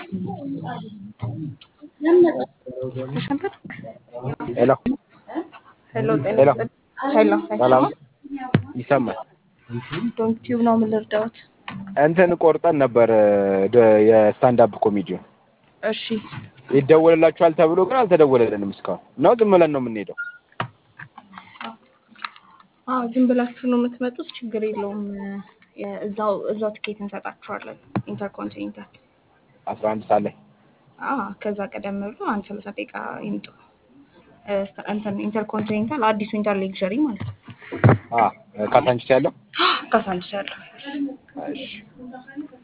ተሸንፈር ሄሎ ሄሎ ጤና ሄሎ ይስጥልኝ። ሄሎ ሰላም አይሰማም? ይሰማል። ዶንት ቲዩብ ነው የምልርዳዎት። እንትን ቆርጠን ነበር ደ- የስታንዳፕ ኮሜዲውን እሺ ይደወልላችኋል ተብሎ ግን አልተደወለልንም እስካሁን ነው። ዝም ብለን ነው የምንሄደው። አዎ ዝም ብላችሁ ነው የምትመጡት፣ ችግር የለውም። የ- እዛው እዛው ትኬት እንሰጣችኋለን። ኢንተርኮንቲኔንታል አስራ አንድ ሰዓት ላይ አዎ ከዛ ቀደም ብሎ አንድ ሰላሳ ደቂቃ ይምጡ። እ፣ እንትን ኢንተርኮንቲኔንታል አዲሱ ኢንተር ሌክዠሪ ማለት ነው። አ ካሳንቺስ ያለው ካሳንቺስ ያለው እሺ